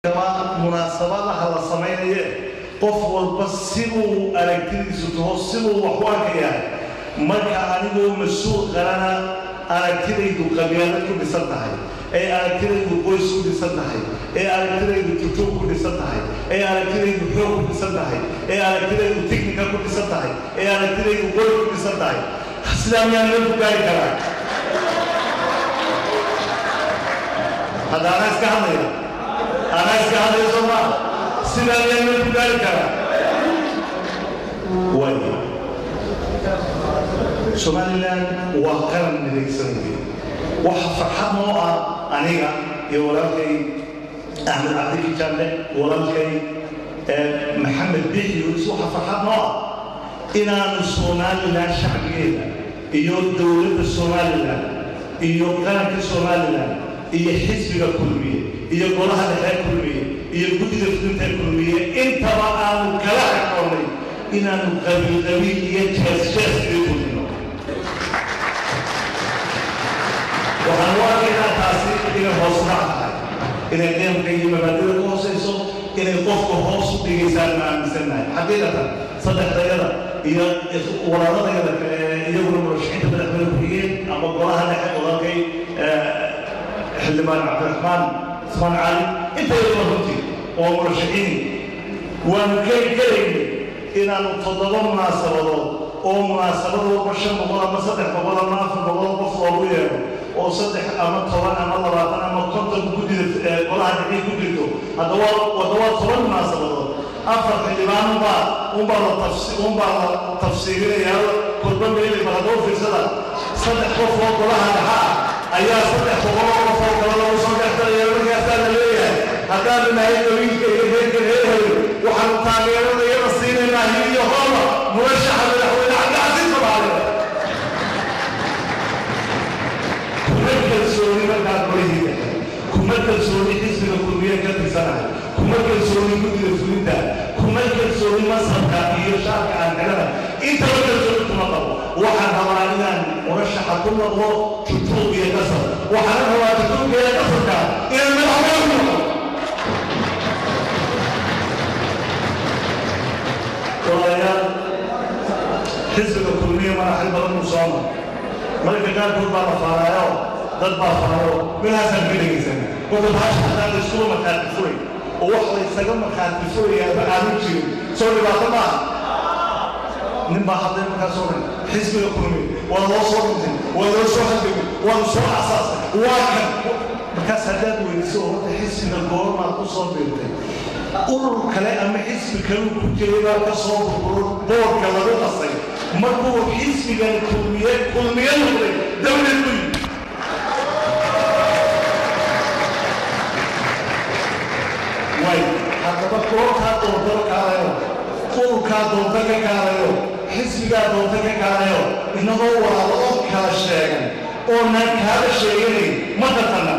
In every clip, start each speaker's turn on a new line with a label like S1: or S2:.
S1: munaasabadaha la samaynaye qof walba sibuu aragtidiisu taho sibuu wax u arkayaa marka anigoo mas-uul qarana aragtidaydu qabyaalad ku dhisan tahay ee aragtidaydu qoys ku dhisan tahay ee aragtidaydu tutuub ku dhisan tahay ee aragtidaydu xoog ku dhisan tahay ee aragtidaydu tiknika ku dhisan tahay ee aragtidaydu qoy ku dhisan tahay sidaa miyaan loo ku gaari karaa hadda anaa iska hadlaya anaa iska hadlaya soo maa sidaa miyaan loo ku gaari karaa way somalilan waa qaran midaysan wey waxa farxad noo ah aniga iyo walaalkay axmed cabdi jalle walaalkay maxamed bixiyus waxa farxad noo ah inaanu somalilan shacbigeeda iyo dowladda somalilan iyo qaranka somalilan iyo xisbiga kulmiye iyo golaha dhexe kulmiye iyo guddida fulinta kulmiye intaba aanu kala xaqoonnay inaanu qabiil qabiil iyo jees jees iyo kulmino waxaan u arkaynaa taasi inay hoos dhac tahay inay qeemka iyo mabaadida ku hoosayso inay qofka hoos u dhigaysaan ma aaminsannahay xaqiiqatan saddexdayada iyo walaaladayada kale iyaguna murashaxiinta madaxweyne ku-xigeen ama golaha dhexe walaalkay xildhibaan cabdiraxmaan ismaan cali inta iyaduna runtii oo murashaxiin waanu keli karaynay inaanu toddoba munaasabadood oo munaasabad walba shan boqol ama saddex boqol ama afar boqol qof loogu yeedho oo saddex ama toban ama labaatan ama konton guddida golaha dhexii ku jirto haddaba wadda waa toban munaasabadood afar xildhibaan unbaa unbaa la tafsi unbaa la tafsiirinayaa kolba meeli bal haddaba fiirsada saddex qof oo golaha dhexa ah ayaa saddex boqol oo qof oo kale lagu soo dhexgalaya markaasaa la leeyahay haddaanu nahay qabiilka iyo reerka reerhayo waxaanu taageerada iyada siinaynaa hil iyo hooba murashaxa madaxweyne cabdicasiis soomaaliya kuma kalsooni markaa golihii dhexe kuma kalsooni xisbiga kulmiye ka tirsanahay kuma kalsooni guddida fulinta kuma kalsooni masabka iyo shaarka aan xidhana intaba kalsooni kuma qabo waxaan rabaa inaan murashaxa ku noqdo tutuub iyo qasab waxaana rabaa tutuubka iyo qasabka inaan madaxweyne ku noqdo walaalayaal xisbiga kulmiye madaxil badan uu soo maray marka qaarkood baa la faaraayo dad baa faaro meelahaasaan ka dhegaysan marka bahasha hataa la iskuma markhaati furay oo wax la isaga markhaati furayaaba aanu jirin soo dhibaato maaha nin baa hadday markaas oo dhan xisbiga kulmiye waa loo soo dhintay waa loo soo hadegay waa soo asaasay waa kan markaas haddaad weydiso oo horta xisbiga goormaad ku soo biirtay urur kale ama xisbi kale ku jiray baa ka soo burburo boorka lagu qasay markuu xisbigan kulmiye kulmiye noqday dawlad ku yimid way haddaba goortaa doonta ka kaalayo ururkaa doonta ka kaalayo xisbigaa doonta ka kaalayo inagoo walaalo oo kala sheegan oo naan kaala sheeganayn ma taqana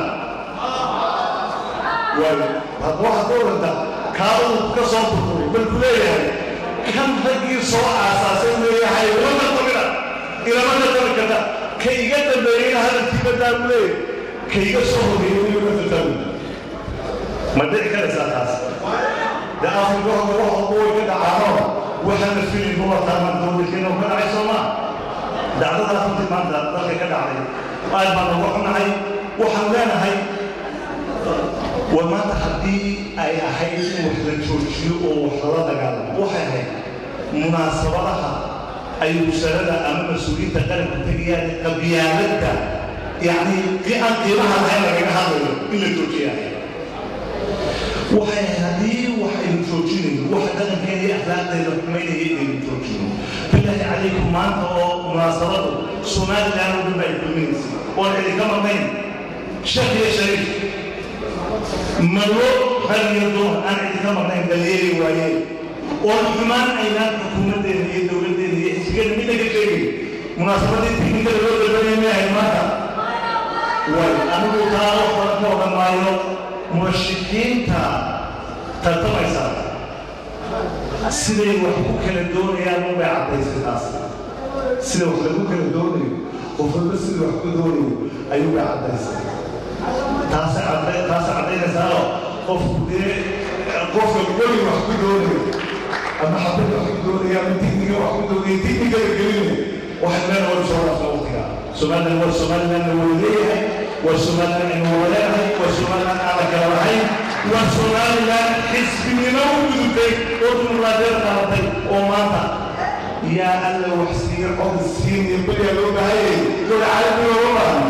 S1: way hadda waxaad ka orantaa kaaduu ka soo burburay bal ku leeyahay kan raggii soo aasaasay leeyahay lama qabina ilama qadami karta ka iga dambeeyeyna hadalkii badaa buu leeyahay ka iga soo horeeyey weliba ma fataawi ma dhici karaysaa taas de afrika hore wax walba way ka dhacaano waxaana filin ku wartaaman dowladkeena ka dhacay soo maa dacdadaas runtii maanta dalka ka dhacday aad baan uga xunahay waxaan leenahay war maanta haddii ay ahayd in wax la joojiyo oo wax lala dagaalamo waxay ahayd munaasabadaha ay wasaaradda ama mas-uuliyiinta qaranku tegayaan qabyaaladda yacni aan qiimaha lahayn lagaga hadlayo in la joojiyaa waxay haddii wax aynu joojinayno wax dhaqankeena iyo akhlaaqdeena xumaynaya inaynu joojino bilaahi calaykum maanta oo munaasabadu somalilan oo dhan ba ay kulminaysay oon idinka marnayn sheekh iyo shariif marwo rag iyo dumar aan idinka marnayn balyeeli waayeen oon xumaan aynaan xukuumaddeena iyo dowladdeena iyo xisbigeena midna ka sheegay munaasabadii tiknikada loo dalbanaya ma ahayd maanta way anigu taa wax badan ka odhan maayo murashixiinta tartamaysa siday wax ku kala doonayaan unbay caddaysay taas sida wax lagu kala doonayo qof walba sida wax ku doonayo ayuu bay caddaysay taas caddaynaysaao qofku dee qofka weli wax ku doonayo ama xabad wax ku doonaya ama digniga wax ku doonaya digniga la gelinaya waxay meel hore soo dhaafta waqtiga somalilan waa somalilan la wada leeyahay waa somalilan aynu wada leedahay waa somalilan aan la kala lahayn waa somalilan xisbinimo u gudubtay oo dimuqraadiyada qaadatay oo maanta yaa alla wax siiya cod siiniya beriyaa loo baahayay dowla caalami looga baahan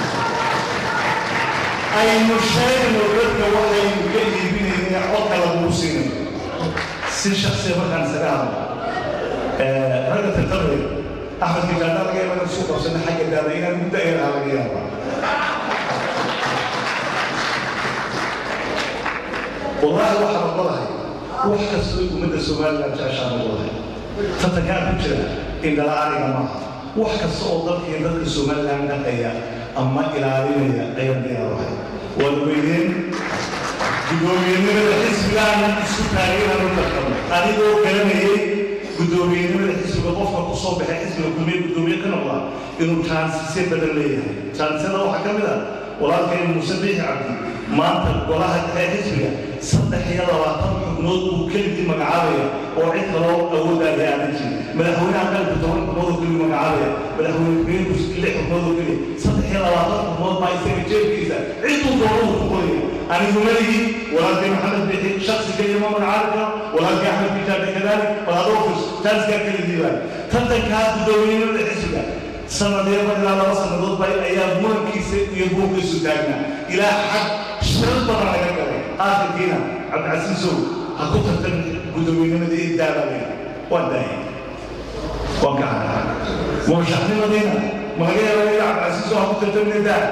S1: aynu sheegno dadka waxaynu ka iibinayna codka laguu siinayo si shaksiya markaan isaga hadlo ragga tartamaya axmed kijaada laga yaaba inaan suu qabsana xagga daada inaan muddo ayaraha laga yaaba wallaahi waxaan ogolahay wax kastoo ummadda somaliland jeceshaan ogolahay tartankaan ku jira indhala ariga maaha wax kasta oo dalkii dadka somaliland dhaqaya ama ilaalinaya ayaan diyaarahay waad weydeen guddoomiyenimada xisbigaana isku taageeraan u tartamo adigoo garanayay guddoomiyenimada xisbiga qofka ku soo baxay xisbiga kulmiye guddoomiye ka noqda inuu jaansisye badan leeyahay jaansiyada waxaa ka mid ah walaalkay muuse biixi cabdi maanta golaha dhexe xisbiga saddex iyo labaatan xubnood buu keligii magacaabaya oo cid kaloo awoodaaga aanan jirin madaxweynaha qalka toban xubnood oo keliya magacaabaya madaxweyne ku-xigeenku lix xubnood oo keliya saddex iyo labaatan xubnood baa isaga jeebkiisa ciduu doonadu ku qoraya anigu maligii walaalkay maxamed bixi shaksi keliya ma magacaabi karo walaalkay axmed bijaade kadaalik walaadofis taaskaa keligii baa tartankaa guddoomiyenimada xisbiga sanadiyaba ilaa laba sannadood ba ayaa murankiisa iyo buurkiisu taagnaa ilaa xag shir badan laga galay aakhirkiina cabdicasiisow ha ku tartan guddoomiyenimada ii daabale waan daayay waan ka hadlaa murashaxnimadiina ma laga yaaba ila cabdicasiisow ha ku tartamina daa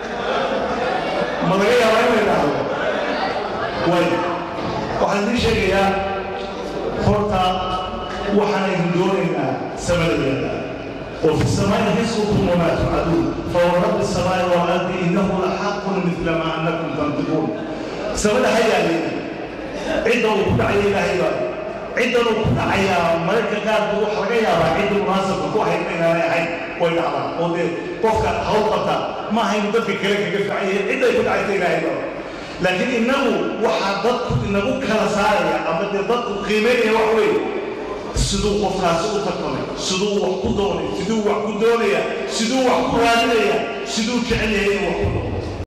S1: ma laga yaaba in la idhaahdo way waxaan idiin sheegayaa horta waxaanaynu doonaynaa samadadeeda وفي السماء رزقكم وما توعدون فورب السماء والارض انه لحق مثل ما انكم تنطقون سبب هيا لي عدة وكل عيا هيا عدة وكل عيا ملك قال روح رجيا عدة مناسب روح هيا هيا وين على ودي قفك هوقتا ما هي مدك كلك كيف عيا عدة يكون عيا هيا لكن انه وحدت انه كلا ساريا اما ضد قيمه وحوي siduu qofkaasi u tartamay siduu wax ku doonay siduu wax ku doonaya siduu wax ku raadinaya siduu jecel yahay inuu wax ku noqdo